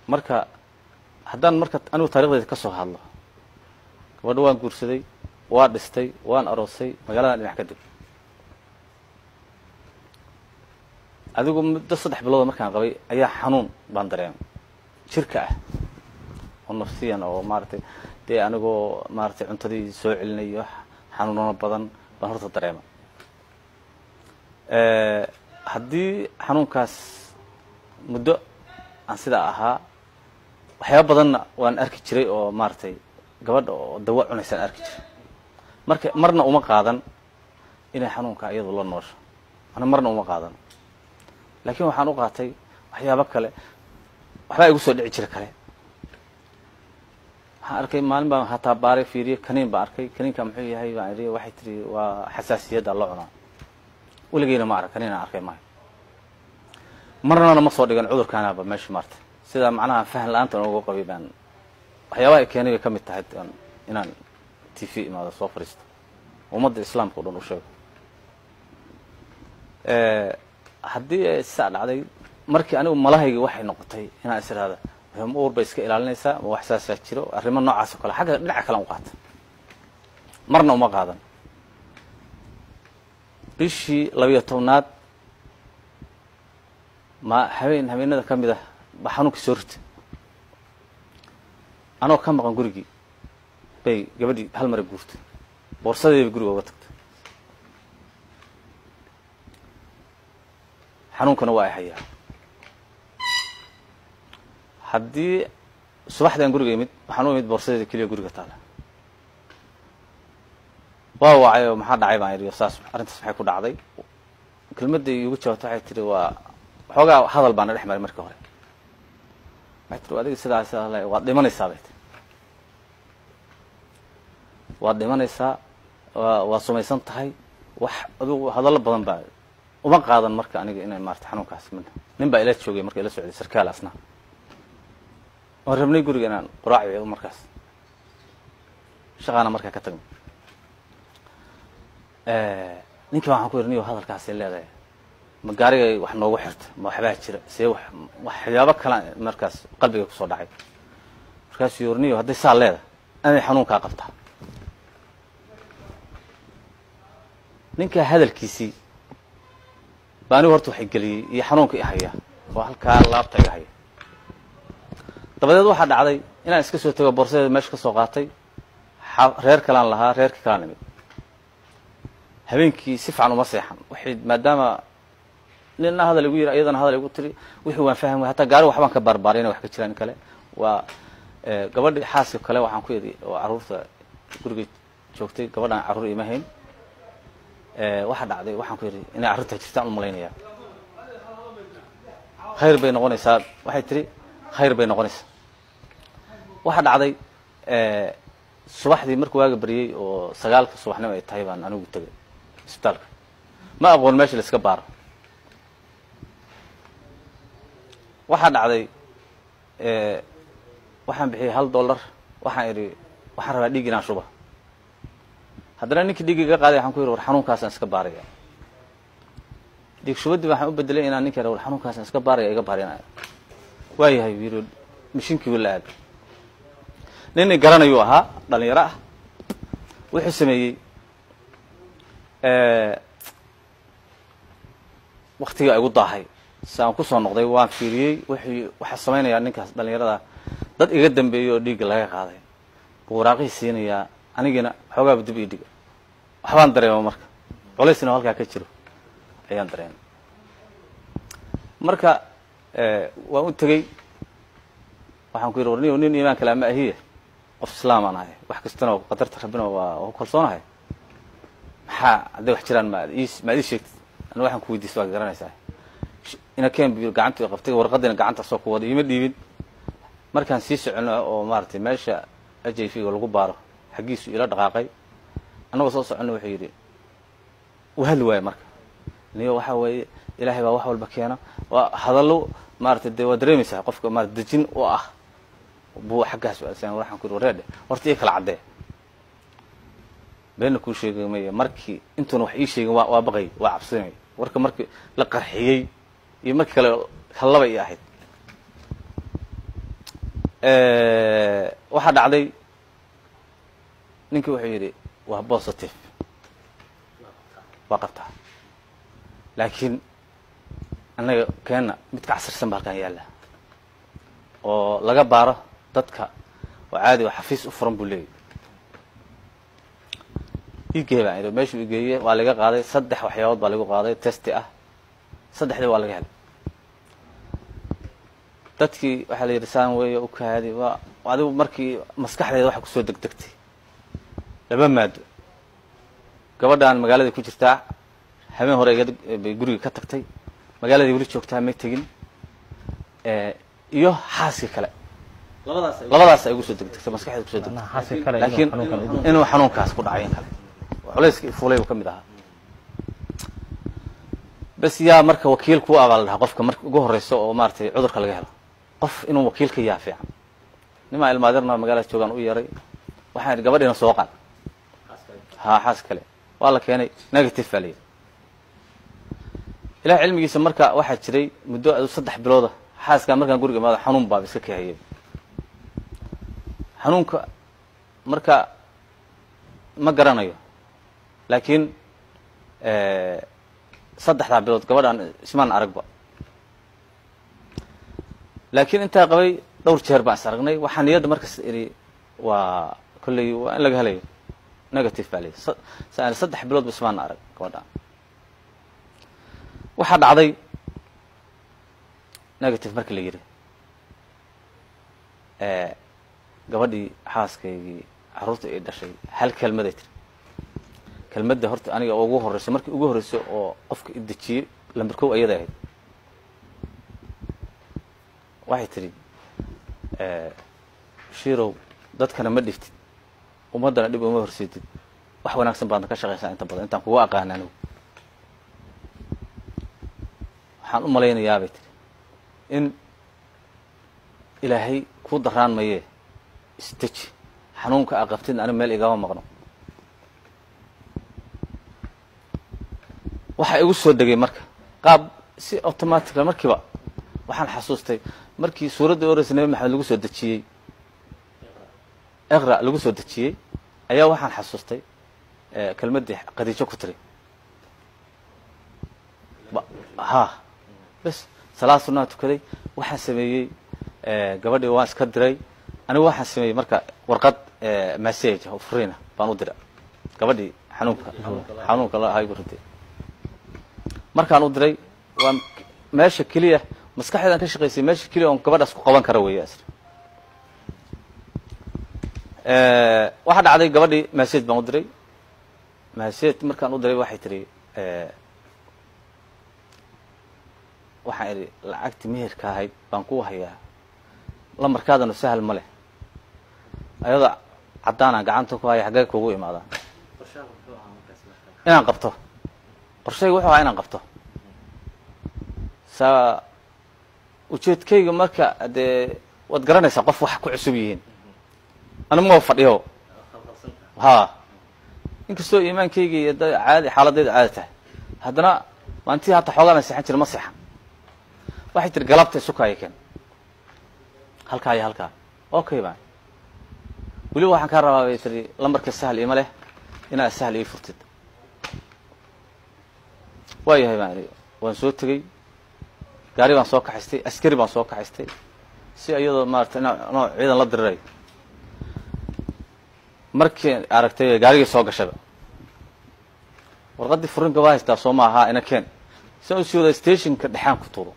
marka haddaan marka anigu taarikhdeeda ka soo hadlo gabadho waan guursaday waa dhistay waan aroosay magaaladan dhinac ka deg adigu muddo saddex bilooda markaan qabay ayaa xanuun baan dareemay jirka ah oo nafsiyan oo maaragtay dee anigoo maaragtay cuntadii soo celinayo xanuuno badan baan horta dareema haddii xanuunkaas muddo aan sidaa ahaa waxyaaba badanna waan arki jiray oo maaragtay gabadha oo dawa cunaysaan arki jiray marka marna uma qaadan inay xanuunka iyadu la noosho ana marna uma qaadan laakiin waxaan u qaatay waxyaabo kale waxbaa igu soo dhici jira kale waxaan arkay maalin baan hataa baaray fiiriye kaniin baan arkay kaniinka muxuu yahay baan idhi waxay tiri waa xasaasiyadda loo cunaa weligeyna ma arag kaniin aan arkay maayo marnana ma soo dhigan cudurkaanaba meesha maarta sidaa macnaha fahan la-aanta uga qabay baan waxyaabaha ay keenay bay ka mid tahay inaan t v imaado soo fadhiisto ummadda islaamka o dhan u sheego haddii ay saa dhacday markii anigu malahayga waxay noqotay inaan is iraada ma uur bay iska ilaalinaysaa ma wax saasaa jiro arrimo noocaas oo kale xagga dhinaca kalean u qaata marna uma qaadan bishii labiyo tobnaad ma habeen habeenada ka mid ah ba xanuunkii soo rita anoo ka maqan gurigii bay gabadhii hal mara guurtay boorsadeedaba guriga uga tagtay xanuunkana waa ay hayaa haddii subaxdii aan guriga imid waxaan u imid boorsadeeda keliya guriga taala waa wacay oo maxaa dhacay baan idhi saas arrintaas maxay ku dhacday kelmadda iigu jawaabta waxay tihi waa waxoogaa hadal baana dhex maray markii hore waxay tiri adiga sidaa sidaa le waad dhimanaysaa bay tii waad dhimanaysaa waa waa sumaysan tahay wax adugu hadallo badan baa uma qaadan marka aniga inay maarata xanuunkaas min nin baa ila joogay marka ila socday sarkaal asna waan rabnay guriga inaan quraaci markaas shaqaana markaa ka tagno ninkii waxaan ku yidhi niyo hadalkaasay leedahay ma gaarigay wax noogu xirta ma waxbaa jira see wax waxyaabo kalaan markaas qalbiga kusoo dhacay markaasuu yiri niyo hadday saa leedahay inay xanuunkaa qabtaa ninkaa hadalkiisii ba anigu horta waxay geliyey iyo xanuunka i haya oo halkaa laabta iga haya dabadeed waxaa dhacday inaan iska soo tago boorsadeeda meesha ka soo qaatay reer kalaan lahaa reerkii kalaan imid habeenkii si fican uma seexan waxay maadaama nina hadal igu yiri iyadana hadal igu tiri wixii waan fahmi hataa gaari waxbaan ka baarbaaray inay wax ka jiraan in kale waa gabadhi xaaska kale waxaan ku idhi oo carruurta guriga joogtay gabadhaan carruur ima hayn waxaa dhacday waxaan ku yidhi inay carruurtaa jirtaan u malaynayaa khayr bay noqonaysaa waxay tiri khayr bay noqonaysaa waxaa dhacday subaxdii markuu waaga baryey oo sagaalka subaxnimo ay tahay baan anigu tegay isbitaalka ma aqoon meesha la iska baaro waxaa dhacday waxaan bixiyey hal dollar waxaan idhi waxaan rabaa dhiig inaan shuba haddana ninkii dhiigga iga qaaday waxaan ku yidhi war xanuunkaasaan iska baaraya dhiig shubadii waxaan u bedelay inaan ninka war xanuunkaasaan iska baaraya iga baarinaya waayahay u yidhi mishinkii wila aad nin i garanayuu ahaa dhalinyaro ah wuxuu sameeyey waktigaa igu daahay si aan kusoo noqday waan fiiriyey wuxuu waxaa samaynayaa ninkaas dhalinyarada dad iga dambeeyey oo dhiigga laga qaaday buu waraaqihii siinayaa anigiina xoogaaba dib ii dhiga waxbaan dareema marka colaysna halkaa ka jiro ayaan dareemay marka waan u tegey waxaan ku yidhi war ni nin iimaan kale ama ahiye qof islaam aan ahay wax kastana qadarta rabbina waa ku kalsoonahay maxaa hadday wax jiraan maad maad ii sheegtid ana waxaan ku weydiista waa garanaysaa ina ken bu gacantii qabtay warqadiina gacanta soo ku wada iima dhiibin markaan sii socono oo maaratay meesha h i v ga lagu baaro xaggiisu ila dhaqaaqay annagoo soo socono wuxuu yidhi u hadli waayo marka niyo waxa weeye ilaahay baa wax walba keena waa hadallo maaratay dee waa dareemaysaa qofka maarata dejin u ah buu xaggaas waxaan ku yidhi wareedhe horta ii kala caddee beenna kuu sheegay maya markii intuuna wax ii sheegin waa waa baqay waa cabsinay warka markii la qarxiyey iyo markii kale hallaba ii ahayd waxaa dhacday ninkii wuxuu yidhi waa positive waa qabtaa laakiin annaga keenna mid ka casirsan ba halkan yaalla oo laga baaro dadka oo caadi oo xafiis u furan buu leeyahy igee baan idhi meeshuu igeeye waa laga qaaday saddex waxyaabood baa lagu qaaday testi ah saddexdii waa laga helay dadkii waxaa la yidhi saan weeye u kaadi waa adigu markii maskaxdeeda waxa kusoo degdegtay laba maado gabadhaan magaaladai ku jirtaa habeen hore bay guriga ka tagtay magaaladii weli joogtaa may tegin iyo xaaskii kale labadaas ay ugu soo degdegtay maskaxdeeda kusoo degtay laakiin inuu xanuunkaas ku dhacay in kale culayska fuulay buu ka mid ahaa bes yaa marka wakiil kuu abaa la dhahaa qofka marka ugu horeyso oo maaratay cudurka laga helo qof inuu wakiil ka yaa fiican nimaa ilmaadirna magaalada joogaan u yeeray waxaan idhi gabadhiina soo qaad ha xaas kale waa la keenay negative baa la yidhi ilaah cilmigiisa marka waxaa jiray muddo adu saddex bilooda xaaskaa markaan guriga imaado xanuun baaba iska kahayay xanuunka marka ma garanayo laakiin saddexdaa bilood gabadhaan ismaan aragba laakiin intaa qabay dhowr jeer baan is aragnay waxaa niyadda markas idhi waa kolley waa in laga helayo negative baa layihi sa saddex bilood ba ismaana arag gabadhaan waxaa dhacday negative markii la yidhi gabadhii xaaskaygii carruurta ay dhashay hal kelmaday tiri kelmadda horta aniga ugu horreyso markii ugu horreyso oo qofka idejiyey lamber kow ayada ahayd waxay tidhi shirow dadkana ma dhiftid ummaddana dhib uma horseedid wax wanaagsan baadna ka shaqaysaa inta badan intaan kuga aqaana anigu waxaan u malaynayaa bay tihi in ilaahay kuu daraan mayee isdeji xanuunka aa qabtidna aniga meel igama maqno waxaa igu soo degay marka qaab si automaticala markiiba waxaan xasuustay markii suuradda oreysa nabi maxamed lagu soo dejiyey iqra lagu soo dejiyey ayaa waxaan xasuustay kelmaddii khadiijo ku tiri ha bes salaad sunaa tukaday waxaan sameeyey gabadhii waan iska diray anigu waxaan sameeyey marka warqad message oo furiina baan u dira gabadhii xanuunka xanuunka la ahaa igu ridday markaan u diray waa meesha keliya maskaxdeedaan ka shaqaysay meesha keliya oon gabadhaas ku qaban kara weeye asr waxaa dhacday gabadhii message baan u diray message markaan u diray waxay tihi waxaan idhi lacagti meherka ahayd baan ku hayaa lamarkaadana sahal ma leh ayadoo caddaanaan gacanta ku haya xaggee kugu imaadaan inaan qabto qorshayga wuxuu ahaa inaan qabto saa ujeedkayga marka dee waad garanaysaa qof wax ku cusub yihiin anigu ma fadhiyo ha inkastoo iimaankayga iyo da caadi xaaladayda caadi tahay haddana maantii hataa xoogaana seexan jira ma seexan waxay tiri galabta isukaayo keen halkaa iyo halkaa okay baan weliba waxaan kaa rabaa bay tiri lambarka sahal ima leh inaad sahal ii furtid waa yahay baan idhi waan soo tegey gaari baan soo kaxaystay askari baan soo kaxaystay si iyadoo maarata noo ciidan la diriray markii aragtay gaarigii soo gashaba warqaddii furinka waa haystaa soo ma ahaa ina keen si aan usii wada stationka dhexaan ku tuuro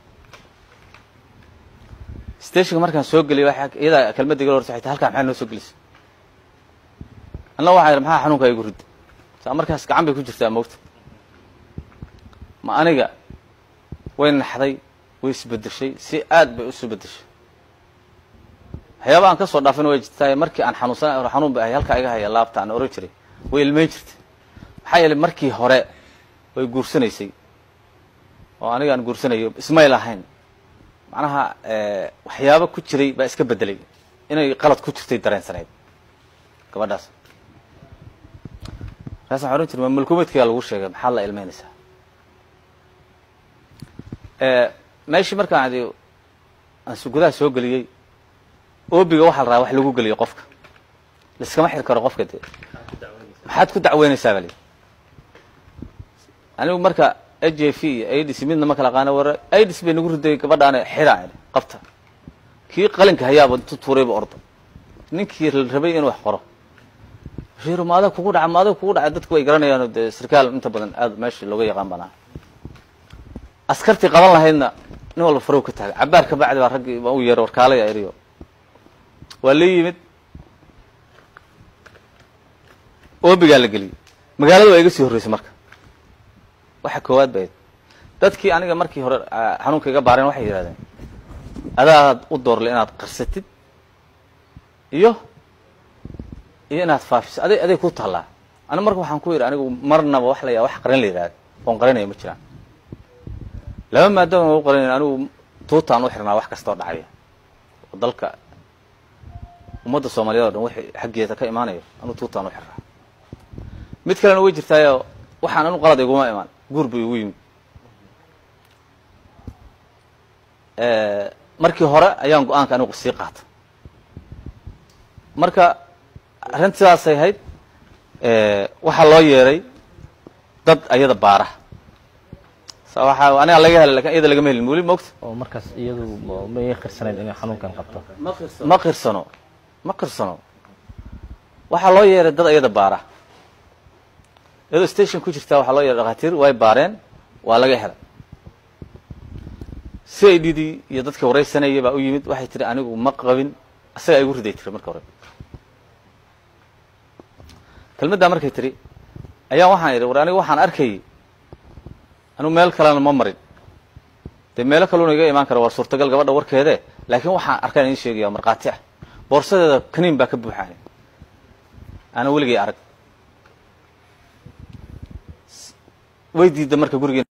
stationka markaan soo geliyay waa iyadaa kelmadda igala horta waxay tahay halkaa maxaa noo soo gelisay anna waxaan idhi maxaa xanuunkaa igu ridda saa markaas gacan bay ku jirtaa moogta ma aniga way naxday way isbedeshay si aad bay isu bedeshay waxyaaba aan ka soo dhaafin way jirtaa markii aan xanuunsan xanuun bay ahay halkaa iga haya laabta aan oran jiray way ilmeyn jirtay maxaa yeelay markii hore way guursanaysay oo aniga aan guursanayo ismay lahayn macnaha waxyaaba ku jiray baa iska bedelay inay qalad ku jirtay dareensanayd gabadhaas markaas waxan ohan jiray ma mulkumeedkaya lagu sheegay maxaad la ilmeynaysaa meeshii markaan adi aan gudaha soo geliyey oobiga waxaa la rabaa wax lagu geliyo qofka laiskama xiri karo qofka dee maxaad ku dacweynaysaa bali anigu marka h j v iyo aids midna ma kala qaana war aids bay nagu riday gabadhaane xidhaa idhi qabta kii qalinka hayaaba intu tuurayba orda ninkii rabay inuu wax qoro bashiiro ma adag kugu dhaca ma adag kugu dhaca dadku way garanayaan dee sarkaal inta badan aad meesha looga yaqaan banaa askartii qaban lahaydna nin walba farow ka taagay cabaar ka bacdi baa raggii baa u yeeray warkaalaya eriyo waa la yimid oobigaa la geliyey magaalada waa iga sii horreysay marka waxa koowaad ba ayd dadkii aniga markii hore xanuunka iga baareen waxay yidhahdeen adaad u doorle inaad qarsatid iyo iyo inaad faafiso aday aday ku taallaa ani marka waxaan ku yidhi anigu marnaba wax la yaa wax qaran la yidhahda oon qaranaya ma jiraan laba maadaama u qaranayn anigu tuutaan u xirnaa wax kastoo dhacaya oo dalka ummadda soomaaliyad o dhan wixii xaggeeda ka imaanayo anigu tuutaan u xirnaa mid kalena way jirtaayo waxaan anu qalad iguma imaan guur bu igu yimid markii hore ayaan go-aanka anigu sii qaata marka arrinta sidaasay ahayd waxaa loo yeeray dad ayada baara waa aniga laga helay lakin iyada lagama helin weli mogta oo markaas iyadu may qirsanayn inay xanuunkan qabto ma qirsano ma qirsano waxaa loo yeeray dad ayada baara iyadoo station ku jirtaa waxaa loo yeeray dhakhaatiir way baareen waa laga helay c i d dii iyo dadka waraysanaya baa u yimid waxay tiri anigu ma qabin asagaa igu riday tiri marka hore kelmaddaa markay tiri ayaa waxaan idhi war aniga waxaan arkayay anigu meel kalena ma marin dee meelo kaluna iga imaan kara waa suurtagal gabadha warkeede laakiin waxaan arkaan idiin sheegaya markhaati ah boorsadeeda kaniin baa ka buuxaani ana weligay arag way diidda marka gurigeen